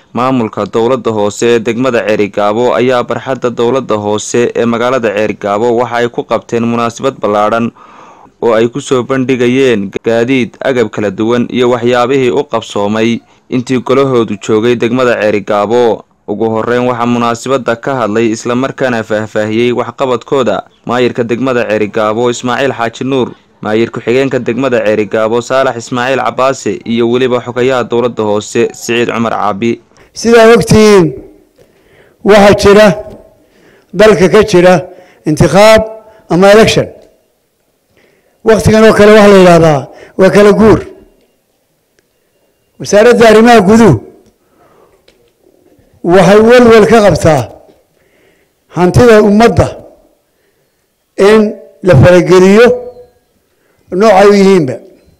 maamulka dowladda hoose ee degmada ceerigaabo ayaa barxadda dowladda hoose ee magaalada ceerigaabo waxa ay ku qabteen munaasabad ballaadhan oo ay kusoo bandhigayeen gaadiid agab kala duwan iyo waxyaabihii u qabsoomay intii golahoodu joogay degmada ceerigaabo ugu horeyn waxaa munaasabada ka hadlay islamarkaana faahfaahiyey waxqabadkooda maayirka degmada ceerigaabo ismaaciil xaaji nuur maayir ku-xigeenka degmada ceerigaabo saalax ismaaciil cabaase iyo weliba xogayaha dowladda hoose siciid cumar caabi sidaad ogtihiin waxaa jira dalka ka jira intikhaab ama election waktigan oo kale waxaa la yidhahdaa waa kala guur wasaaradda arrimaha guduhu waxay welwel ka qabtaa hantida ummadda in la farageliyo noocay u yihiinba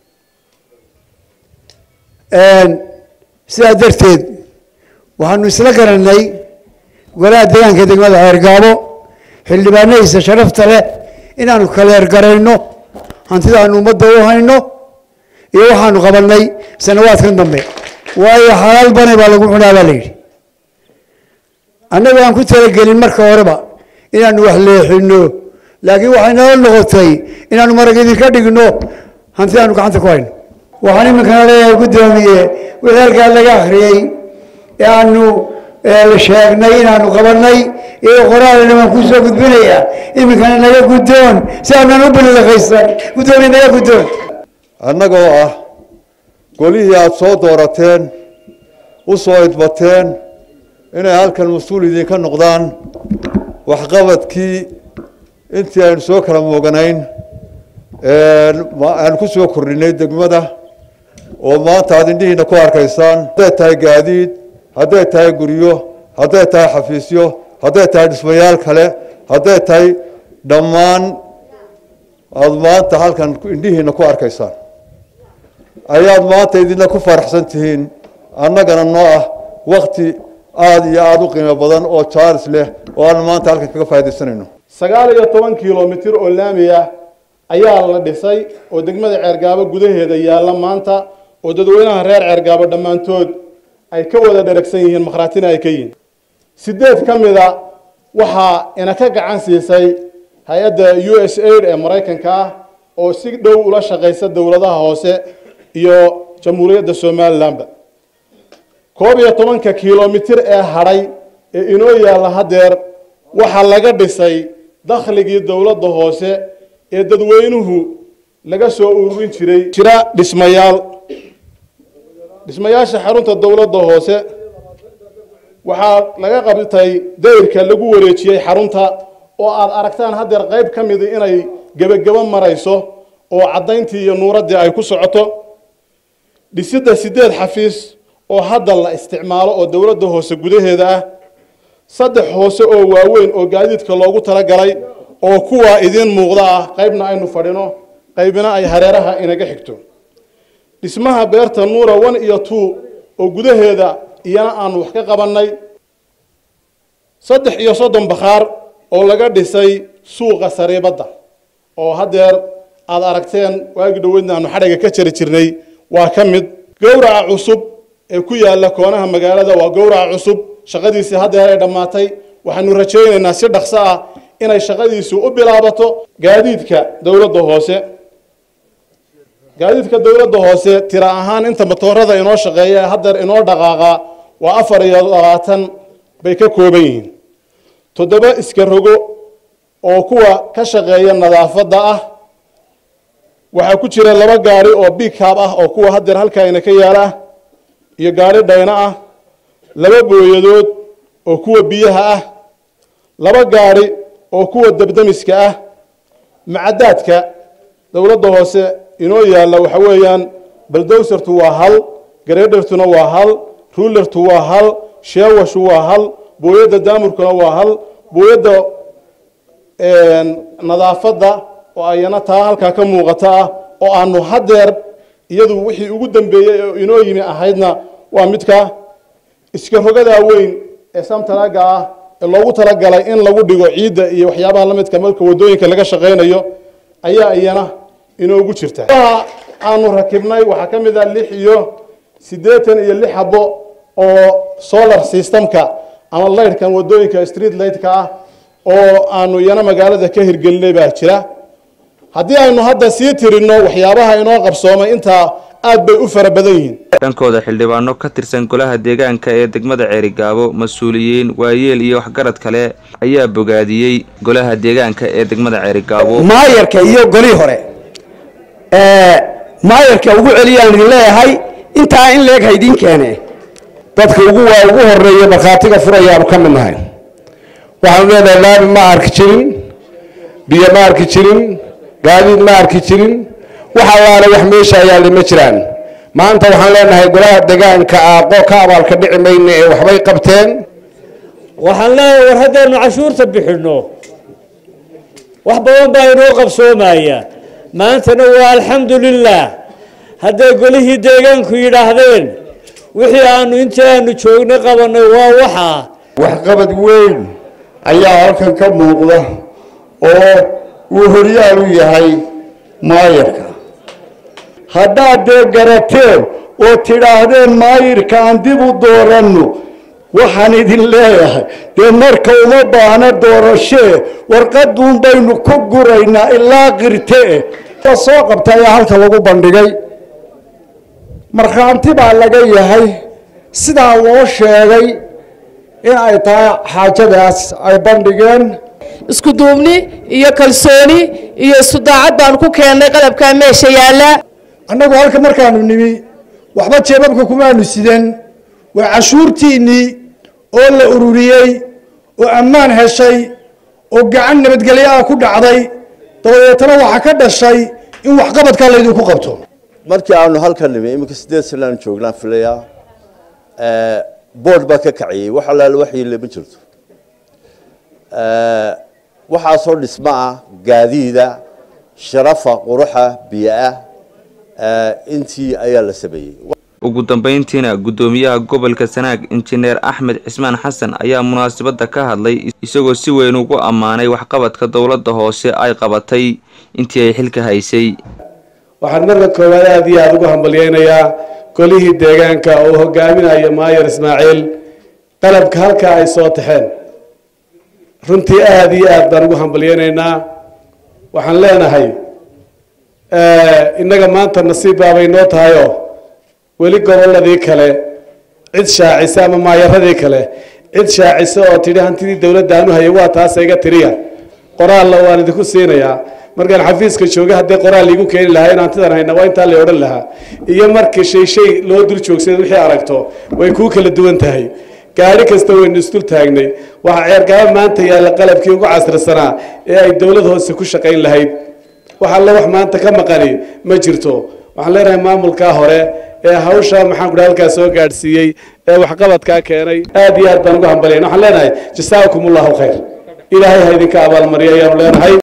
sidaa darteed waxaanu isla garanay golaha deegaanka degmada ceergaabo xildhibaanadiisa sharafta leh inaanu kaleergarayno hantida aanu ummadda u hayno iyo waxaanu qabanay sanawaadkan dambe waayo xalaal banay baa lagu cunaa baa la yidhi annagu aan ku talagelin marka horeba inaanu wax leexino laakiin waxay nala noqotay inaanu marag idinka dhigno hantidaanu gacanta ku hayno waxaan iminkana leeyahay guddoomiye wixii halkaa laga akhriyey ee aanu sheegnay inaanu qabanay iyo qoraalina waan kusoo gudbinayaa iminkana naga guddoon si aanan u bililaqaysan guddoomiye naga guddoon annagoo ah golihii aada soo doorateen u soo idbateen inay halkan mas-uul idinka noqdaan waxqabadkii intii aynu soo kala mooganayn aanu ku soo kordhinay degmada oo maanta aada indhihiina ku arkaysaan hadday tahay gaadiid hadday tahay guryo hadday tahay xafiisyo hadday tahay dhismayaal kale hadday tahay dhammaan aada maanta halkan indhihiina ku arkaysaan ayaad maanta idina ku faraxsan tihiin annagana noo ah wakti aada iyo aada u qiimo badan oo jaaris leh oo aan maanta halkan kaga faaidaysanayno sagaal iyo toban kilomitir oo laami ah ayaa la dhisay oo degmada ceergaabo gudaheeda yaalla maanta oo dadweynaha reer ceergaabo dhammaantood ay ka wada dheragsan yihiin makhraatina ay ka yihiin sideed ka mida waxaa ina ka gacan siisay hay-adda u s aid ee maraykanka ah oo si dhow ula shaqaysa dowladaha hoose iyo jamhuuriyadda somalilanba koob iyo tobanka kilomitir ee hadhay ee inoo yaalla haddeer waxaa laga dhisay dakhligii dowladda hoose ee dadweynuhu laga soo ururin jiray jira dhismayaal dhismayaasha xarunta dowladda hoose waxaa laga qabtay dayrka lagu wareejiyey xarunta oo aada aragtaan haddeer qayb ka midi inay gebagebo marayso oo caddayntii iyo nuuraddii ay ku socoto dhisidda sideed xafiis oo hadda la isticmaalo oo dowladda hoose gudaheeda ah saddex hoose oo waaweyn oo gaadiidka loogu talagalay oo kuwaa idiin muuqda ah qaybna aynu fadhino qaybna ay hareeraha inaga xigto dhismaha beerta nuura one iyo two oo gudaheeda iyana aanu wax ka qabannay saddex iyo soddon bakhaar oo laga dhisay suuqa sariibadda oo haddeer aada aragteen waagi dhoweydna aanu xadhiga ka jari jirnay waa ka mid gowraca cusub ee ku yaalla koonaha magaalada waa gowraca cusub shaqadiisii haddeer ay dhammaatay waxaanu rajaynaynaa si dhaqso ah inay shaqadiisu u bilaabato gaadiidka dowladda hoose gaadiidka dowladda hoose tira ahaan inta matoorada inoo shaqeeya ee haddeer inoo dhaqaaqa waa afar iyo labaatan bay ka kooban yihiin toddoba iska rogo oo kuwa ka shaqeeya nadaafadda ah waxaa ku jira laba gaari oo bigcab ah oo kuwa haddeer halkaayna ka yaala ah iyo gaari dhayno ah laba booyadood oo kuwa biyaha ah laba gaari oo kuwa dabdamiska ah macadaadka dowladda hoose inoo yaalla waxa weeyaan baldowsartu waa hal gareedhartuna waa hal ruulertu waa hal sheewashu waa hal booyadda daamurkuna waa hal booyadda nadaafadda oo ayana taa halkaa ka muuqata ah oo aanu haddeer iyadu wixii ugu dambeeyey oo inoo yimi ahaydna waa midka iska rogadaa weyn ee samtanaga ah ee loogu talagalay in lagu dhigo ciidda iyo waxyaabaha la midka marka wadooyinka laga shaqaynayo ayaa iyana inoogu jirta aanu rakibnay waxaa ka mid ah lix iyo siddeetan iyo lix habo oo solar systemka ama laydhkan wadooyinka street lightka ah oo aanu iyana magaalada ka hirgelinay baa jira haddii aynu hadda sii tirinno waxyaabaha inoo qabsoomay intaa aad bay u fara badan yihiin dhankooda xildhibaano ka tirsan golaha deegaanka ee degmada ceerigaabo mas-uuliyiin waayeel iyo waxgarad kale ayaa bogaadiyey golaha deegaanka ee degmada ceerigaabo maayarka iyo golii hore maayarka ugu celiyaan idin leeyahay intaa in leeg haydiin keene dadka ugu waa ugu horeeya markhaatiga furayaanu ka mid nahay waxaanu leenahay laami ma arki jirin biyo ma arki jirin gaadiid ma arki jirin wax allaale wax meesha yaalla ma jiraan maanta waxaan leenahay golaha deegaanka aaqo ka abaalka dhici mayna ee waxbay qabteen waxaan leeyahay war haddaynu cashuurta bixinno wax badan baa inoo qabsoomaya maantana waa alxamdu lilah hadday golihii deegaanku yidhaahdeen wixii aanu intii aanu joognay qabanay waa waxaa waxqabad weyn ayaa halkan ka muuqda oo uu horyaal u yahay maayirka haddaad dee garateen oo tidhaahdeen maayirka aan dib u dooranno waxaan idin leeyahay dee marka uma baahna doorashee warqaduun baynu ku guraynaa ilaa qirtee soo qabta ayaa halka lagu bandhigay markhaanti baa laga yahay sidaa loo sheegay in ay tahay xaajadaas ay bandhigeen isku duubni iyo kalsooni iyo isu daacad baanu ku keennay qalabkaa meesha yaalla annagu halka markaanu nimi waxba jeebabka kumaanu sidan waa cashuurtiinnii oo la ururiyey oo ammaan heshay oo gacan nabadgelyo ah ku dhacday dabadeetana waxaa ka dhashay in waxqabadkaa laydinku qabto markii aanu halkan nimi iminka sideed sanaanu joognaan filaya board baa ka kaciyey wax allaale waxyiile ma jirto waxaasoo dhismo ah gaadiida sharafa quruxa biyo-ah intii ayaa la sameeyey ugu dambeyntiina guddoomiyaha gobolka sanaag injineer axmed cismaan xasan ayaa munaasabadda ka hadlay isagoo si weyn ugu ammaanay waxqabadka dowladda hoose ay qabatay intii ay xilka haysay waxaan marka koowaad aada iyo aada ugu hambalyeynayaa golihii deegaanka oo hogaaminayo maayar ismaaciil qalabka halkaa ay soo taxeen runtii aada iyo aad baan ugu hambalyeynaynaa waxaan leenahay innaga maanta nasiib baabay noo tahayoo weli gobolladii kale cid shaacisa ama maayaradii kale cid shaacisa oo tidhi hantidii dowladda aanu hayay waa taasa iga tiriya qoraalla waan idinku siinayaa markaan xafiiska jooga haddii qoraal liigu keeni lahaa in hantidan hayna waa intaa la odhan lahaa iyo markii shay shay loo dul joogsada wixii aragto way kuu kala duwan tahay gaari kasta waynu isdul taagnay waxaa ceergaba maanta yaalla qalabkii ugu casrisanaa ee ay dowlad hoose ku shaqayn lahayd wax alle wax maanta ka maqani ma jirto waxaan leenahay maamulkaa hore ee hawsha maxaan kudhaha halkaa soo gaadhsiiyey ee waxqabadkaa keenay aad iyo aad baan ugu hambalyayn waxaan leenahay jasaakum allahu khayr ilaahay ha idinka abaalmariyo ayaanu leenahay